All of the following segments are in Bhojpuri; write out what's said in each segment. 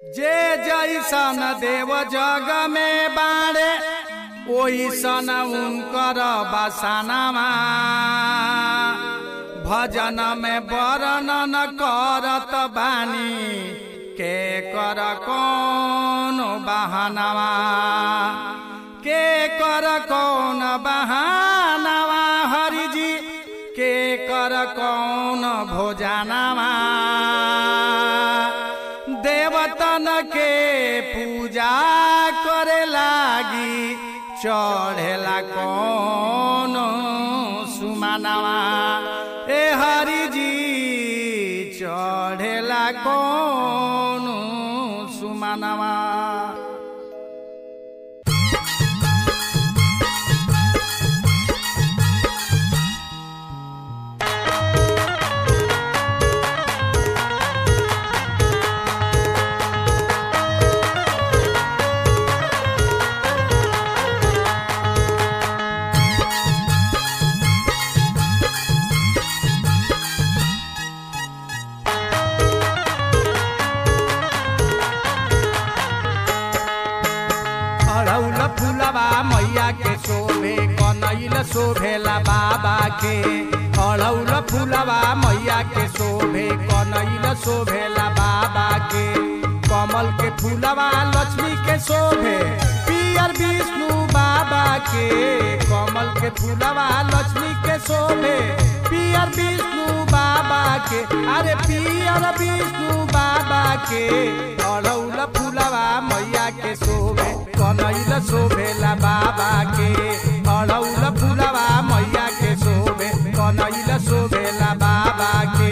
जे जैसन देव जग में बाड़े ओइसन उनकर बसानामा भजन में वर्णन करत बानी के कर कौन बहानवा के कर कौन बहानवा हरिजी के कर कौन भोजनवा देवतन के पूजा करे लागी चढ़ेला कौन सुमानवा ए हरिजी चढ़ेला कौन सुमानवा अड़ौल फुलवा मैया के शोभे कनैल शोभेला बाबा के अड़ौल फुलवा मैया के शोभे कनैल शोभेला बाबा के कमल के फूलवा लक्ष्मी के शोभे पियर विष्णु बाबा के कमल के फूलवा लक्ष्मी के शोभे पियर विष्णु बाबा के अरे पियर विष्णु बाबा के अड़ौल फुलवा मैया के शोभे कनैल शोभेला बाबा के अड़ौल फुलवा मैया के शोभे कनैल शोभेला बाबा के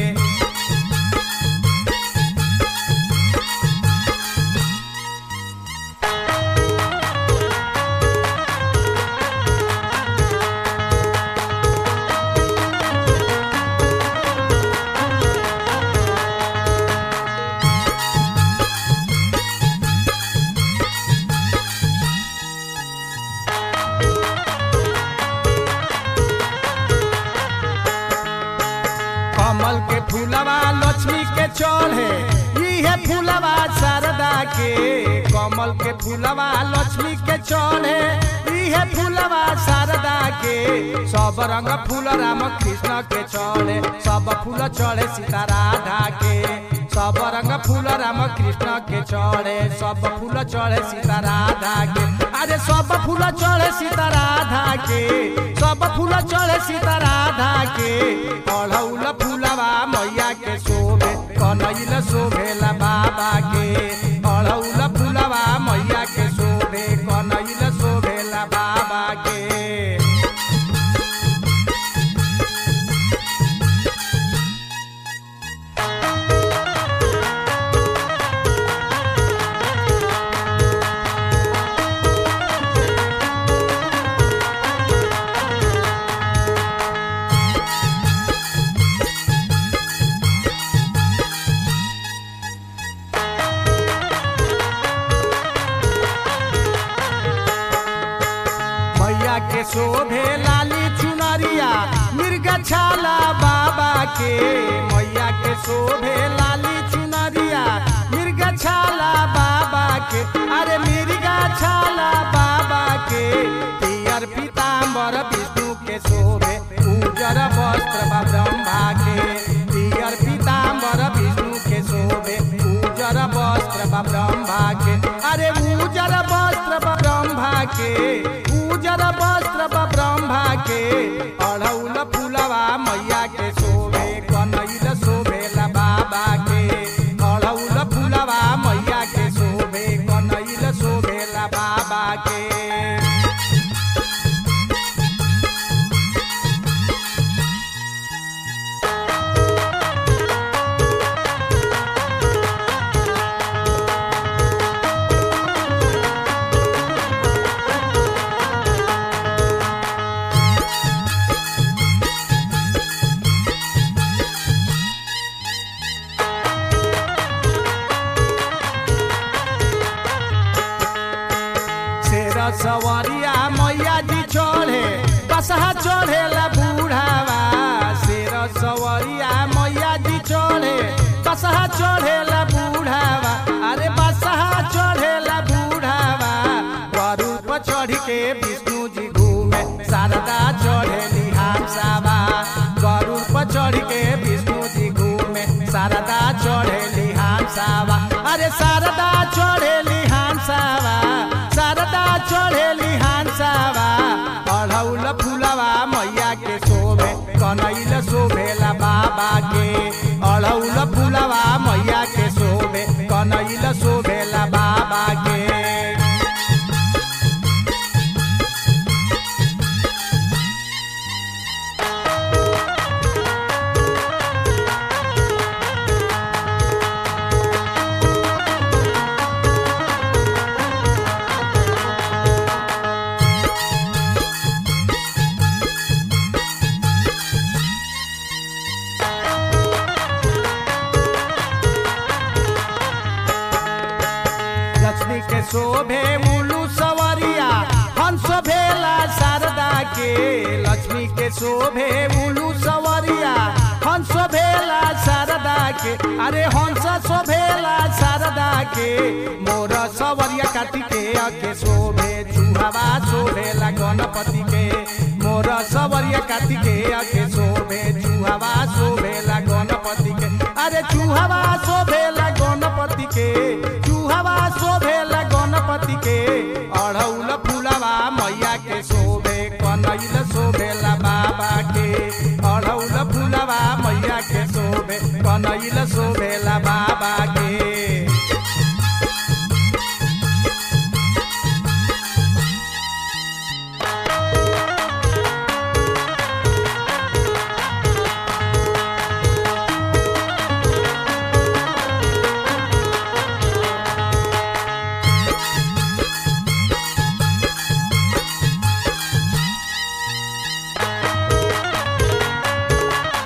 कमल के फूलवा लक्ष्मी के चढ़े इहे फूलवा शारदा के कमल के फूलवा लक्ष्मी के चढ़े इहे फूलवा शारदा के सब रंग फूल राम कृष्ण के चढ़े सब फूल चढ़े सीता राधा के सब रंग फूल राम कृष्ण के चढ़े सब फूल चढ़े सीता राधा के अरे सब फूल चढ़े सीता राधा के सब फूल चढ़े सीता राधा के अढ़ौल फूलवा मैया के शोभे कनैल शोभेला बाबा के अढ़ौल फूलवा मैया के शोभे कनैल शोभेला बाबा के मैया के शोभे लाली चुनरिया मिर्गा छाला बाबा के मैया के शोभे लाली चुनरिया मिर्गा छाला बाबा के अरे मिर्गा छाला बाबा के पियर पीताम्बर विष्णु के शोभे उजर वस्त्र बा ब्रह्मा के पियर पीताम्बर विष्णु के शोभे उजर वस्त्र बा ब्रह्मा के अरे उजर वस्त्र बा ब्रह्मा के उजर वस्त्र बा ब्रह्मा के अढ़ौल फूलवा मैया के शोभे कनैल शोभेला बाबा के अढ़ौल फूलवा मैया के शोभे कनैल शोभेला बाबा के शेर सवरिया मैया जी चढ़े बसहा चढ़ेला बूढ़ावा शेर सवरिया मैया जी चढ़े बसहा चढ़ेला बूढ़ावा अरे के विष्णु जी घूमे शारदा चढ़ेली हामसावा गरुड़ पर चढ़ के विष्णु जी घूमे शारदा चढ़ेली हामसावा अरे शारदा चढ़ेली हामसावा शारदा चढ़ेली हामसावा अढ़ौल फुलवा मैया के शोभे कनैल शोभेला बाबा के अढ़ौल फुलवा मैया के शोभे कनैल शोभेला बाबा के लक्ष्मी के शोभे मुलू सवरिया हंस भेला शारदा के लक्ष्मी के शोभे मुलू सवरिया हंस भेला शारदा के अरे हंस शोभेला शारदा के मोर सवरिया कार्तिके के शोभे चूहवा शोभेला गणपति के मोर सवरिया कार्तिके के शोभे चूहवा शोभेला गणपति के अरे चूहवा शोभेला गणपति के चूहवा शोभेला गणपति के अढ़ौल फुलवा मैया के शोभे कनैल शोभेला बाबा के अढ़ौल फुलवा मैया के शोभे कनैल शोभेला बाबा के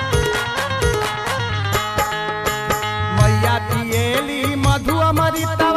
मैया पिएली मधु अमृतवा